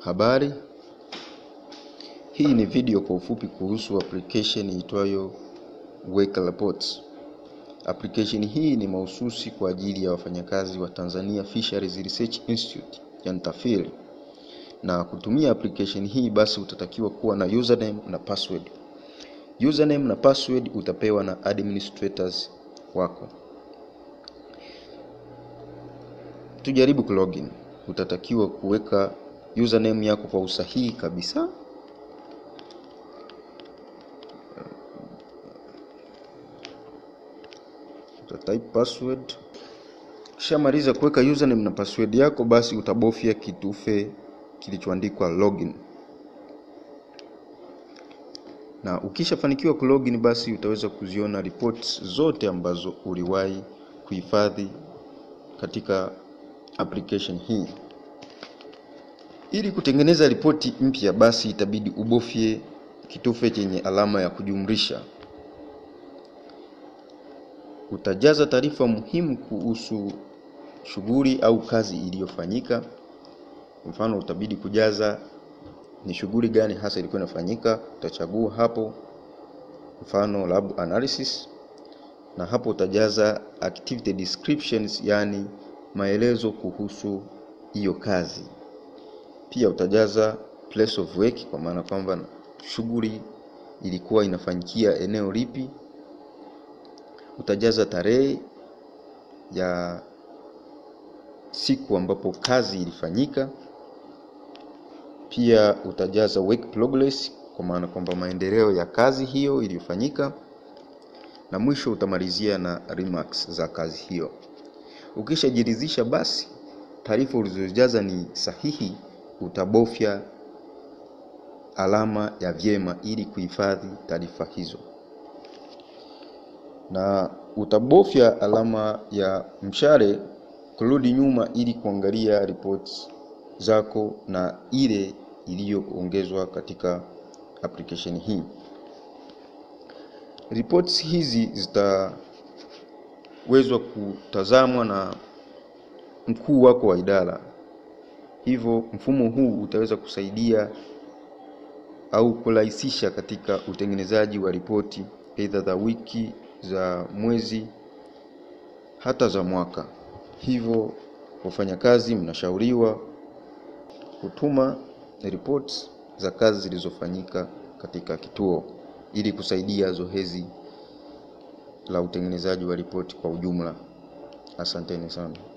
Habari, hii ni video kwa ufupi kuhusu application iitwayo Weka Reports. Application hii ni mahususi kwa ajili ya wafanyakazi wa Tanzania Fisheries Research Institute, yani TAFIRI. Na kutumia application hii basi utatakiwa kuwa na username na password. Username na password utapewa na administrators wako. Tujaribu kulogin. Utatakiwa kuweka username yako kwa usahihi kabisa. Utatype password. Ukishamaliza kuweka username na password yako, basi utabofya kitufe kilichoandikwa login, na ukishafanikiwa kulogin, basi utaweza kuziona reports zote ambazo uliwahi kuhifadhi katika application hii. Ili kutengeneza ripoti mpya, basi itabidi ubofye kitufe chenye alama ya kujumlisha. Utajaza taarifa muhimu kuhusu shughuli au kazi iliyofanyika. Mfano, utabidi kujaza ni shughuli gani hasa ilikuwa inafanyika. Utachagua hapo, mfano lab analysis, na hapo utajaza activity descriptions, yani maelezo kuhusu hiyo kazi. Pia utajaza place of work, kwa maana kwamba shughuli ilikuwa inafanyikia eneo lipi. Utajaza tarehe ya siku ambapo kazi ilifanyika. Pia utajaza work progress, kwa maana kwamba maendeleo ya kazi hiyo iliyofanyika, na mwisho utamalizia na remarks za kazi hiyo. Ukishajiridhisha basi taarifa ulizojaza ni sahihi, utabofya alama ya vyema ili kuhifadhi taarifa hizo, na utabofya alama ya mshale kurudi nyuma ili kuangalia reports zako na ile iliyoongezwa katika application hii. Reports hizi zitawezwa kutazamwa na mkuu wako wa idara, hivyo mfumo huu utaweza kusaidia au kurahisisha katika utengenezaji wa ripoti aidha za wiki, za mwezi, hata za mwaka. Hivyo wafanyakazi mnashauriwa kutuma reports za kazi zilizofanyika katika kituo ili kusaidia zoezi la utengenezaji wa ripoti kwa ujumla. Asanteni sana.